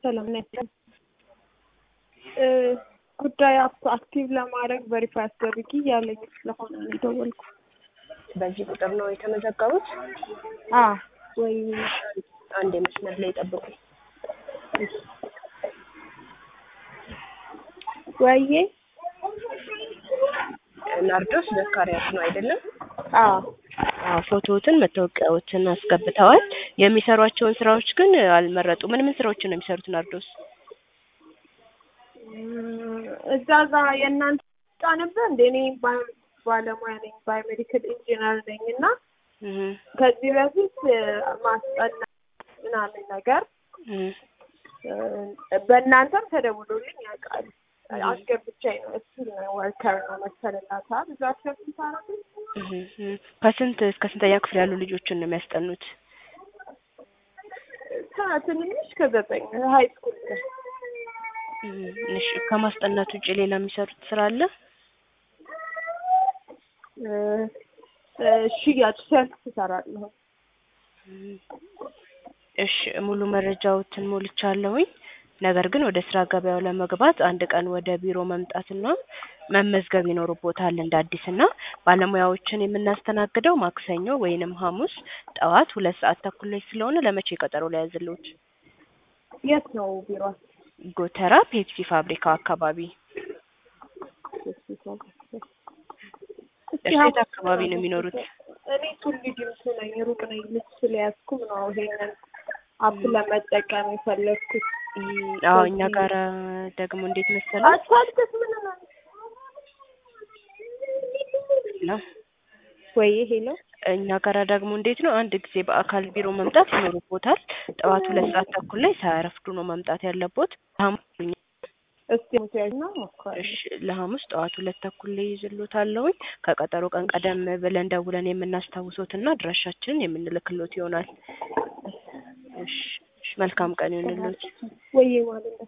ሰላም ነኝ። ጉዳይ አክቲቭ ለማድረግ ቬሪፋይ አስደርጊ እያለኝ ስለሆነ ነው የደወልኩት። በዚህ ቁጥር ነው የተመዘገቡት? አ ወይ አንድ የመስመር ላይ ጠብቁ። ወይዬ ናርዶስ ዘካሪያስ ነው አይደለም? አ አዎ ፎቶዎትን መታወቂያዎትን አስገብተዋል። የሚሰሯቸውን ስራዎች ግን አልመረጡ። ምን ምን ስራዎችን ነው የሚሰሩት ናርዶስ? እዛ ዛ የእናንተ ጫ ነበር እንደ እኔ ባ- ባለሙያ ነኝ ባዮሜዲካል ኢንጂነር ነኝ እና እህ ከዚህ በፊት ማስጠና ምናምን ነገር እህ በእናንተም ተደውሎልኝ ያውቃል። አስገብቻኝ ነው እሱ ወርከር ነው መሰለላታ ብዙ አስገብታ ነው እህ እህ ከስንት እስከ ስንተኛ ክፍል ያሉ ልጆችን ነው የሚያስጠኑት? ትንሽ ከዘጠኝ ሀይ ስኩል ነው። እህ እሺ ከማስጠናት ውጭ ሌላ የሚሰሩት ስራ አለ? ሽያጭ ሰልፍ ትሰራለሁ። እሺ ሙሉ መረጃዎትን ሞልቻለሁኝ። ነገር ግን ወደ ስራ ገበያው ለመግባት አንድ ቀን ወደ ቢሮ መምጣትና መመዝገብ ይኖርቦታል እንደ አዲስ እና ባለሙያዎችን የምናስተናግደው ማክሰኞ ወይንም ሐሙስ ጠዋት ሁለት ሰዓት ተኩል ላይ ስለሆነ ለመቼ ቀጠሮ ላይ ያዝልዎት? የት ነው ቢሮ? ጎተራ ፔፕሲ ፋብሪካ አካባቢ። እርሶት አካባቢ ነው የሚኖሩት? እኔ ቱሊ ዲምቱ ነኝ። ሩቅ ነኝ። ልብስ ስለያዝኩም ነው ይሄንን አፕ ለመጠቀም የፈለግኩት። እም፣ አዎ እኛ ጋር ደግሞ እንዴት መሰለህ አስፋልትስ ምን ነው ነው ወይ ሄሎ እኛ ጋራ ደግሞ እንዴት ነው አንድ ጊዜ በአካል ቢሮ መምጣት ይኖርቦታል። ጠዋት ሁለት ሰዓት ተኩል ላይ ሳያረፍዱ ነው መምጣት ያለቦት። ሐሙስ እስቲ ሙቲያጅ ነው ሞክራለሁ። እሺ ለሐሙስ ጠዋት ሁለት ተኩል ላይ ይዝሎታለሁኝ። ከቀጠሮ ቀን ቀደም ብለን ደውለን የምናስታውሶትና አድራሻችንን የምንልክሎት ይሆናል። እሺ እሺ፣ መልካም ቀን ይሁንልዎት። ወይ ማለት